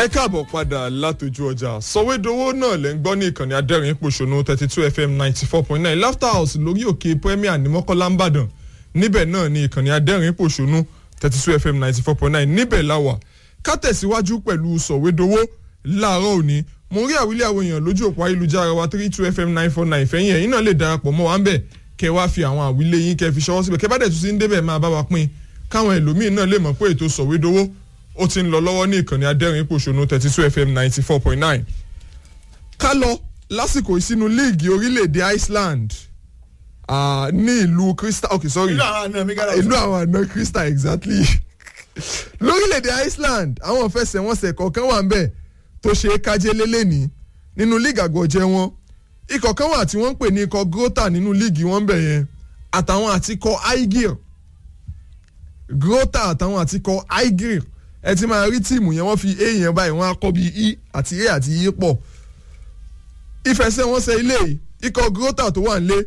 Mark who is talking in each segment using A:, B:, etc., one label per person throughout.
A: ẹ káàbọ̀ padà látòjú ọjà sọ̀wédowó náà lẹ́ ń gbọ́ ní ìkànnì adẹ́rìn pòṣónú thirty two fm ninety four point nine laughter house lórí òkè premier ní mọ́kànlá ń bàdàn níbẹ̀ náà ní ìkànnì adẹ́rìn pòṣónú thirty two fm ninety four point nine níbẹ̀ la wà ká tẹ̀síwájú pẹ̀lú sọ̀wédowó láàárọ̀ òní mo rí àwílé àwọn èèyàn lójú òpó ayélujára wa three two fm nine four nine fẹ́yìn ẹ̀yìn náà lè darapọ̀ mọ́ wa ń bẹ̀ kẹ́ wá fi àwọn àwílé yín kẹ́ fi ṣọwọ́ síbẹ̀ kẹ́ bá dẹ̀ tún sí ń débẹ̀ máa bá wa pín káwọn ẹlòmíín náà lè mọ̀ pé ètò sọ̀wédowó ó ti ń lọ lọ́wọ́ ní ìkànnì adẹ́rìn pòṣónú thirty two fm ninety four point nine. ká lọ lásìkò ìsínú líìgì orílẹ̀-èdè Iceland uh, ní ìlú Crystal okay sorry
B: ìlú àwọn àna mi gára
A: ìlú àwọn àna Crystal exactly lórílẹ̀-èdè Iceland àwọn fẹsẹ̀wọnsẹ̀ kọ̀ọ̀kan wà ń bẹ̀ tó ṣe é kájé lélẹ́ni nínú líìgì àgọ̀jẹ̀ wọn ikọ̀ kan wà tí wọ́n ń pè ní ikọ̀ Grota nínú líìgì wọn bẹ̀ yẹn àtàwọn àtikọ̀ Aigir Grota àtàwọn àtikọ̀ Aigir ẹ ti máa rí tíìmù yẹn wọ́n fi a yẹn báyìí wọ́n á kọ́ bí e àti a àti e pọ̀ ìfẹsẹ̀wọnsẹ̀ ilé yìí ikọ̀ Grota tó wà nílé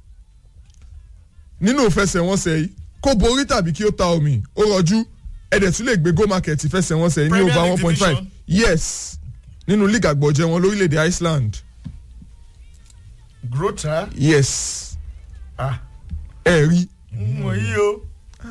A: nínú ìfẹsẹ̀wọnsẹ̀ yìí kó borí tàbí kí ó ta omi ó rọjú ẹ̀dẹ̀ tún lè gbé go market ìfẹsẹ̀wọnsẹ̀ yìí ní
B: Premier
A: over
B: League
A: one point five
B: division.
A: yes nínú league àgbọ̀jẹ̀ wọn lórílẹ̀‐èdè Iceland
B: grota
A: yes
B: ah
A: ẹ rí
B: mo yí o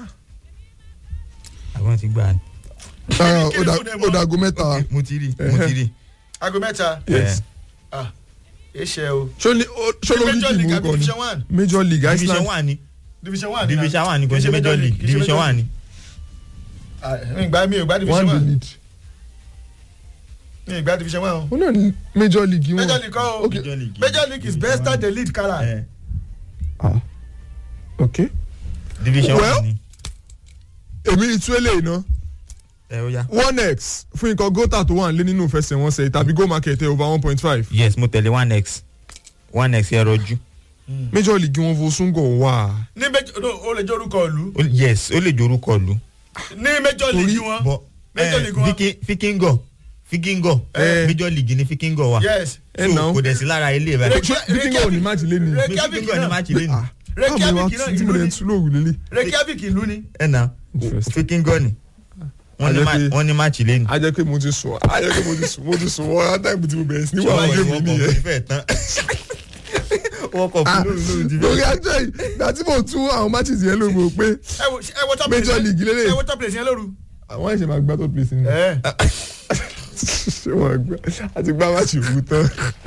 C: àwọn ti gbà ní.
A: Ah,
B: kí ni
A: ó dà-
B: fún ẹ mọ́?
A: ó dàgó mẹ́ta
C: mo ti rí mo ti rí.
B: aago mẹ́ta
A: yes
B: ah eṣẹ o
A: ṣó ní- ó- ṣó lórí
B: Major
A: tíìmù
B: League àbí
A: orúkọ ni
B: Division one?
A: Major League
C: division
A: Iceland
C: one ni
B: division one ni na?
C: division one ni kò
B: Kì í
C: ṣe major league
B: kì í ṣe
C: division
B: Major
C: one ni.
B: Ah, mi ì gbá mi ò gbá division
A: one the
B: one
A: lead
B: mi ì gbá division one o
A: ó náà ní Major League wọn
B: Major League kọ́ o
A: Okay.
C: Major League.
B: Major League is best at the lead kala
C: Eh,
A: ah ok
C: division
A: Well,
C: one ni.
A: èmi ìtú eléyìí náà
C: ẹ ó yá.
A: one x fún ikọ̀ gota tó wà nílé nínú ìfẹsẹ̀wọnsẹ̀ tàbí go market ẹ̀ over one point five
C: yes mo tẹ̀lé one x one x ẹ rọjú.
A: Major League wọn fo sungo wà.
B: ní Major no o lè jẹ́ orúkọ ìlú
C: Ó- yes ó lè jorúkọ lu.
B: ní Major League wọn
C: bọ
B: Major League wọn
C: fikingo fikingo
A: Eh.
C: major league ni fikingo wa.
B: yes
A: ẹ
C: so
A: náà
C: kò dẹ̀ sí lára ilé rẹ.
B: Rek-
A: ṣé bíkíngà ò ní máàcì lé ni.
B: Reykjavik
C: fikingo ni
B: náà.
C: máàcì lé ní.
A: Ah,
B: Reykjavik
A: báwo ni wàá
B: náà
A: tí mo
B: ìlú
A: lè
B: ni.
A: tún lóòrùn lélẹ̀.
B: Reykjavik ìlú ni
C: ẹ na
A: Interesting.
C: fikingo ni. wọ́n ní
A: Ajẹ́
C: ma-
A: pé-
C: wọ́n ní máàcì lé ní.
A: a jẹ́ pé mo ti sùn a jẹ́ pé mo ti sùn mo ti sùn wọ́n á táìpù tí mo bẹ̀rẹ̀ sí ní wàá wọ́n mi nìyẹn.
C: fẹ́ tán. wọ́n kọ̀
A: Ah,
C: fún lóru lóru ti
A: lórí ajọ́ yìí ìgbà tí mo tún àwọn matches yẹn lóru mo pé
B: ẹ wo ẹ wo top
A: Major
B: place yẹn-
A: League lélẹ̀.
B: ẹ wo top place yẹn lóru.
A: àwọn ẹ̀ṣẹ̀ máa gbá tó place ni.
B: ẹ
A: ṣé wọ́n gbá àti gbá match òwú tán.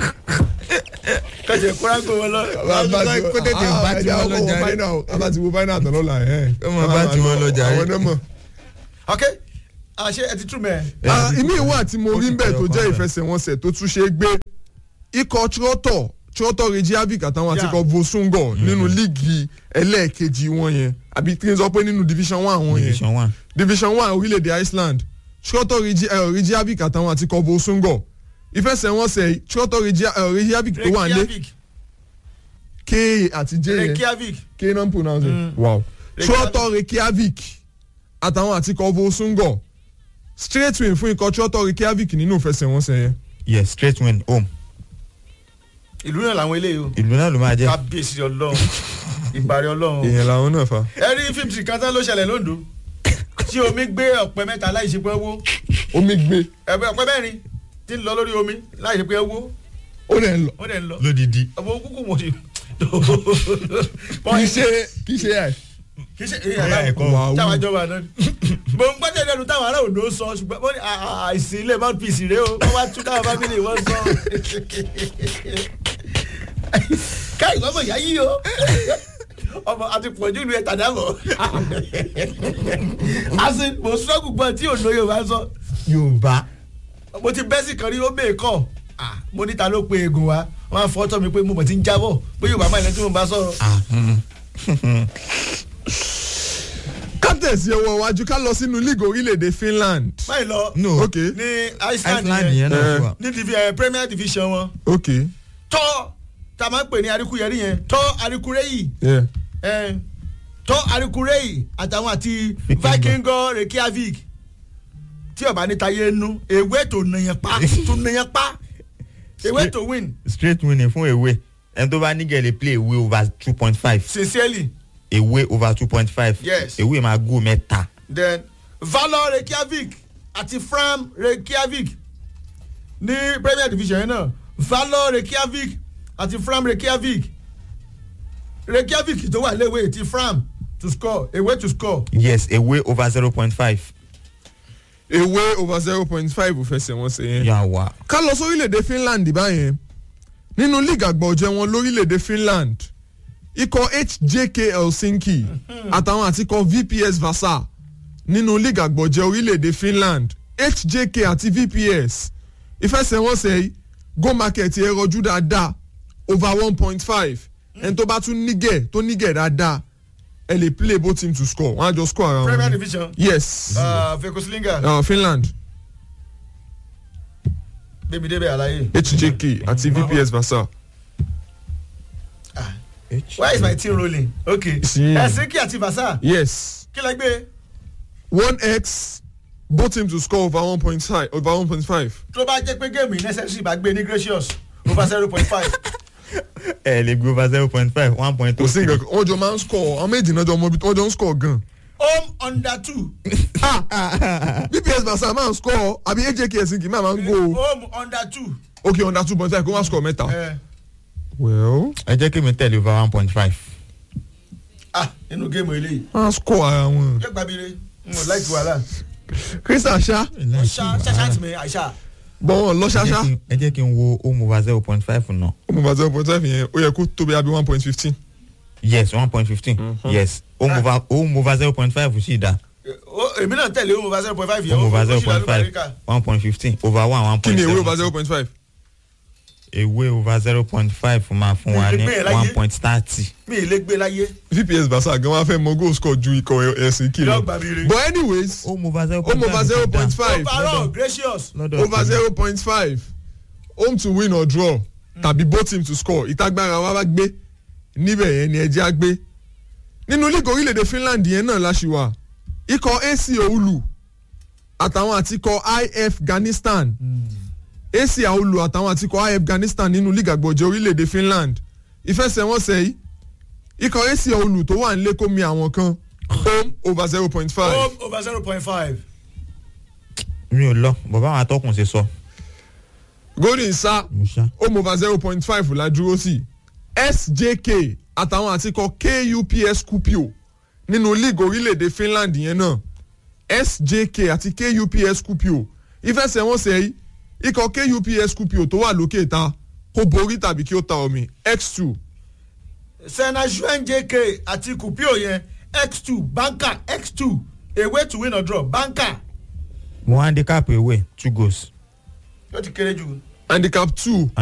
B: kẹjẹ kórágó wọn lọ.
C: kó tètè bá tí wọ́n lọ jàre.
A: a bá ti wo final tán lọ́la ẹ̀.
C: Ó máa bá tí wọ́n lọ jàre.
A: àwọn náà mọ̀.
B: ok àṣẹ ẹ ti tú mẹ.
A: Ah, ìmí ìwà tí mo
C: ó
A: rí
C: ti
A: ń bẹ̀ tó
C: tẹ̀yọ̀
A: jẹ́
C: kan bẹ̀.
A: ìfẹsẹ̀wọnsẹ̀ tó tún ṣe é gbé ikọ̀ trọ́tọ̀ trọ́tọ̀ rejiavik àtàwọn
B: Yeah.
A: àtikọ̀ vosungo nínú líìgì ẹlẹ́ẹ̀kejì wọn yẹn àbí kí n sọ pé nínú division one wọn yẹn
C: division one.
A: division one orílẹ̀-èdè Iceland trọ́tọ̀ rejiavik àtàwọn àtikọ̀ vosungo ìfẹsẹ̀wọnsẹ̀ trọ́tọ̀ rejiavik tó wà nílé
B: Reykjavik
A: k àti j yẹn
B: Reykjavik
A: k non pronounce it wow trọ́tọ̀ rekiavik àtàwọn àtikọ̀ vosungo straight win fún ikọ̀ trọ́tọ̀ rekiavik nínú ìfẹsẹ̀wọnsẹ̀ yẹn
C: yes straight win home.
B: ìlú náà làwọn eléyìí o
C: ìlú náà ló máa jẹ́.
B: kábíyèsí Ọlọ́run ìparí Ọlọ́run.
A: èèyàn làwọn náà fa.
B: ẹ rí fíìmù tí kan tán ló ṣẹlẹ̀ lóńdó tí omi gbé ọ̀pẹ mẹ́ta láì ṣe pé wó
A: omi gbé
B: ẹ̀pẹ ọ̀pẹ mẹ́rin tí ń lọ lórí omi láì ṣe pé wó
A: ó dẹ̀ ń lọ.
B: wọ́n dẹ̀ ń lọ.
C: lódìdí.
B: ọmọ kúkú mo ti.
A: kì í ṣe kì í ṣe ẹ̀.
B: kì í ṣe
C: Ẹ̀yà ẹ̀kọ́.
A: Wàhù.
B: táwọn àjọba náà ni. mo ń gbọ́dọ̀ lẹ́nu táwọn ará Oǹdó sọ ṣùgbọ́n mo ní à- à- àìsí ilé mouthpiece rèé o wọ́n wá tún táwọn fámìlì wọn sọ. káyì wọ́n mọ̀ ìyá yìí o ọmọ àti pọ̀jù ìlú ẹ̀ tàdá bọ̀. àti mo sọ́gù gbọ́n tí Oǹdó yóò bá sọ
C: yorùbá.
B: mo ti bẹ́sì kan rí ó bèè kọ́ Ah, mo níta ló pe egun wa wọ́n á fọ́ tọ́ mi pé mo mọ̀ ti ń jábọ̀ pé Yorùbá máa ń lẹ́nu tí mo bá sọ̀rọ̀.
A: kátẹ̀sí ọwọ́ iwájú ká lọ sínú league orílẹ̀-èdè Finland.
B: báyìí lọ
C: no
A: ok
B: ní Iceland
C: iceland
B: yẹn
C: yẹn náà
A: Eh.
C: ti wà.
B: ní divi ẹ Premier Division wọn
A: ok
B: tọ́ tá a máa ń pè ní arikuyẹrí yẹn tọ́ arikureyi
A: yeah.
B: ẹ tọ́ arikureyi àtàwọn àti
C: Vikingo.
B: Vikingo Reykjavik tí ọba níta yé nu ewé tó nàyàn pa tó nàyàn pa ewé tó win
C: straight winning fún ewé ẹni tó bá ní gẹ̀lẹ́ play ewé over two point five
B: sincerely
C: ewé over two point five
B: Yes.
C: ewé máa gò mẹ́ta
B: then Valor Reykjavik àti Fram Reykjavik ní premier division yẹn náà valor reykjavik àti fram reykjavik reykjavik tó wà léwé ti fram to score away to score
C: yes away over zero point five.
A: ewé over zero point five fẹsẹ̀wọnsẹ̀ yẹn.
C: yà wá.
A: ká lọ sórílẹ̀-èdè finland báyẹn nínú league àgbọ̀jẹ̀ wọn lórílẹ̀-èdè finland ikọ̀ hjk helsinki àtàwọn àti ikọ̀ vps vasa nínú league àgbọ̀jẹ̀ orílẹ̀-èdè finland hjk àti vps ìfẹsẹ̀wọnsẹ̀ yìí go market ẹ̀ rọjú dáadáa over one point five ẹni tó bá tún nígẹ̀ tó nígẹ̀ dáadáa ẹ lè play both team to score wọ́n á jọ score ara
B: premier
A: wọn.
B: division
A: yes
B: uh, vekoslinga
A: uh, finland
B: bébí débẹ̀ àlàyé.
A: hjk àti vps vasa.
B: why is my team rolling okay
A: Sí.
B: helsinki àti vasa
A: yes
B: kí lẹ gbé
A: one x both teams to score over one point five over one point five.
B: tó bá jẹ́ pé géèmù yìí necessary bá gbé ní gracious over zero point five
C: ẹ lè gbé over zero point five one point
A: kò
C: two
A: sí nǹkan kan wọ́n jọ máa ń score àwọn méjì náà jọ mọ ibi wọ́n jọ ń score gan.
B: home under two
A: bps basa máa ń score àbí ajk helsinki máa máa ń go
B: home under two.
A: okay under two point five kó wọ́n score mẹ́ta.
B: Eh,
A: well
C: ẹ jẹ́ kí mi tẹ̀lé over one point five.
B: ah nínú géèmù eléyìí
A: wọ́n á score ara wọn.
B: yóò gbàbíire n ò láìkí wàhálà
A: crystal ṣá
B: ṣá ṣáṣá tì mí àìṣá
A: bọ́n wọn lọ ṣáṣá
C: ẹ jẹ́ kí n wo home over zero point five náà.
A: ó mọ̀ bá zero point five yẹn ó yẹ kó tóbi àbí one point fifteen.
C: yes one point fifteen yes home over home over zero point five sì dá
B: Ó- èmi náà tẹ̀lé home over zero point five yẹn
C: home over
B: ó
C: zero
B: sì
C: point
B: lálùbọ̀
C: five
B: àríkà.
C: one point fifteen over one one
A: kí
C: point
A: ni
C: seven
A: ewé over zero point five.
C: ewé over zero point five máa fún wa ní
B: Ìgbé ẹ̀ láyé.
C: one point thirty.
B: mi ì lè gbé láyé
A: vps basa gan wá fẹ́ mọ goal score ju ikọ̀ helsinki
B: yóò
A: lọ.
B: gbàbíire.
A: but anyways
C: home over zero
A: home over zero point five.
B: overall gracious
C: lọ́dọ̀
A: over zero point five home to win or draw tàbí both team to score ìtagbára wa bá gbé níbẹ̀ yẹn ni ẹjẹ́ á gbé nínú league orílẹ̀-èdè finland yẹn náà láṣì wà ikọ̀ ac oulu àtàwọn àti ikọ̀ if afghanistan ac oulu àtàwọn àti ikọ̀ if afghanistan nínú league àgbọ̀jẹ̀ orílẹ̀-èdè finland ìfẹsẹ̀wọnsẹ̀ yìí ikọ̀ ac oulu tó wà nílé kó mi àwọn kan home over zero point five.
B: home over zero point five
C: mi ò lọ bàbá àwọn atọ́kùn ṣe sọ
A: golden sa
C: musa
A: home over zero point five la dúró sí sjk àtàwọn àtikọ kups kupio nínú league orílẹ̀-èdè finland yẹn náà sjk àti kups kupio ìfẹsẹ̀wọnsẹ̀ yìí ikọ̀ kups kupio tó wà lókè ta kó borí tàbí kí ó ta omi x two
B: sena juan jk àti kupio yẹn x two banker x two away to win or draw banker
C: mo handicap ewé two goals.
B: yóò ti kéré jù.
A: handicap two